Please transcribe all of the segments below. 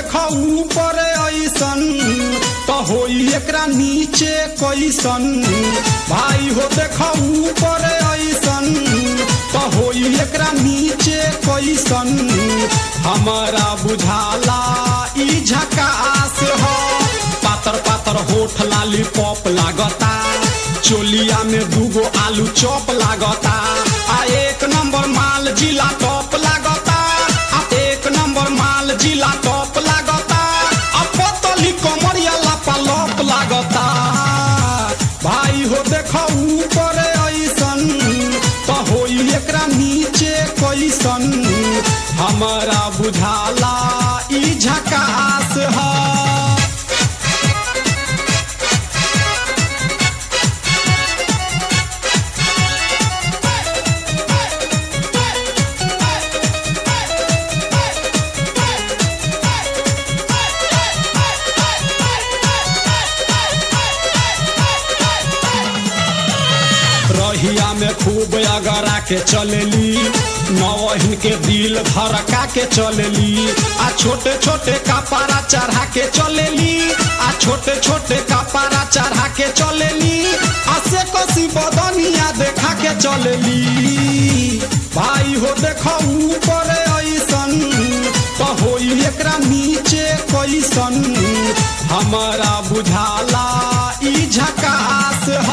देखा ऊपर ऐसन तो होई एकरा नीचे कैसन भाई हो देखा ऊपर ऐसन तो होई एकरा नीचे कैसन हमारा बुझाला ई झकास हो पातर पातर होठ लाली पॉप लागता चोलिया में दूगो आलू चॉप लागता आ एक नंबर माल जिला टॉप लागता आ एक नंबर माल जिला टॉप लागता आ पतली कमरिया लापा लॉप लागता भाई हो देखो ऊपर ऐसन तो होई एकरा नीचे कैसन हमारा बुझाला ई झकास है रहिया में खूब अगरा के चलेली नवहिन के दिल धड़का के चलेली आ छोटे छोटे कपारा चढ़ा के चलेली आ छोटे छोटे कपारा चढ़ा के चलेली आ से कसी बदनिया देखा के चलेली भाई हो देखो ऊपर ऐसन तो होई एकरा नीचे कैसन हमारा बुझाला ई झकास है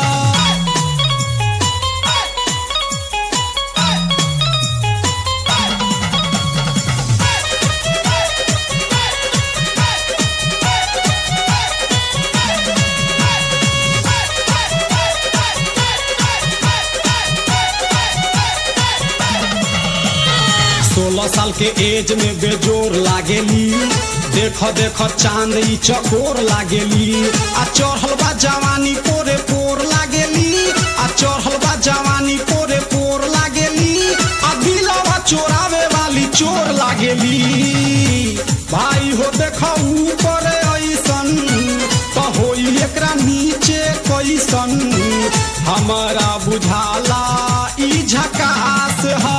सोलह साल के एज में बेजोर लागेली देख देख चांद ई चकोर लागेली आ चढ़ल बा जवानी पोरे पोर लागेली आ चढ़ल बा जवानी पोरे पोर लागेली आ दिलवा चोरावे वाली चोर लागेली भाई हो देख ऊपर ऐसन तो होई एकरा नीचे कैसन हमारा बुझाला ई झकास है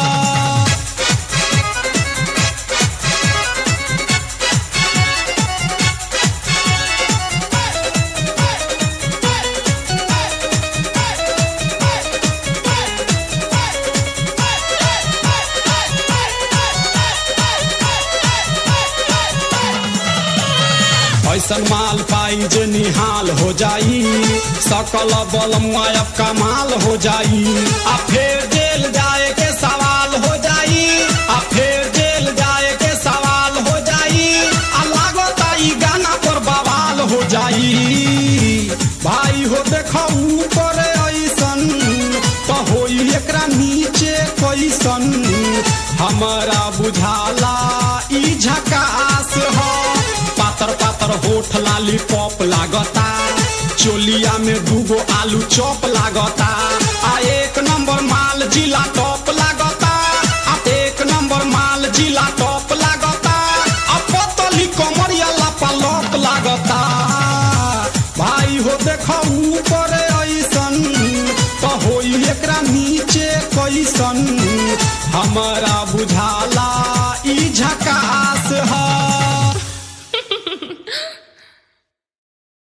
ऐसन माल पाई जे निहाल हो जाई सकल बल मुआयब कमाल हो जाई आ फिर जेल जाए के सवाल हो जाई आ फिर जेल जाए के सवाल हो जाई आ लागता ई गाना पर बवाल हो जाई भाई हो देखो ऊपर ऐसन तो होई एकरा नीचे कैसन हमारा बुझाला ई झकास हो पातर पातर होठ लाली पॉप लागता चोलिया में दूगो आलू चॉप लागता आ एक नंबर माल जिला टॉप लागता आ एक नंबर माल जिला टॉप लागता आ पतली कमरिया लापा लॉप लागता भाई हो देखो ऊपर ऐसन तो होई एकरा नीचे कैसन हमारा बुझाला ई झकास है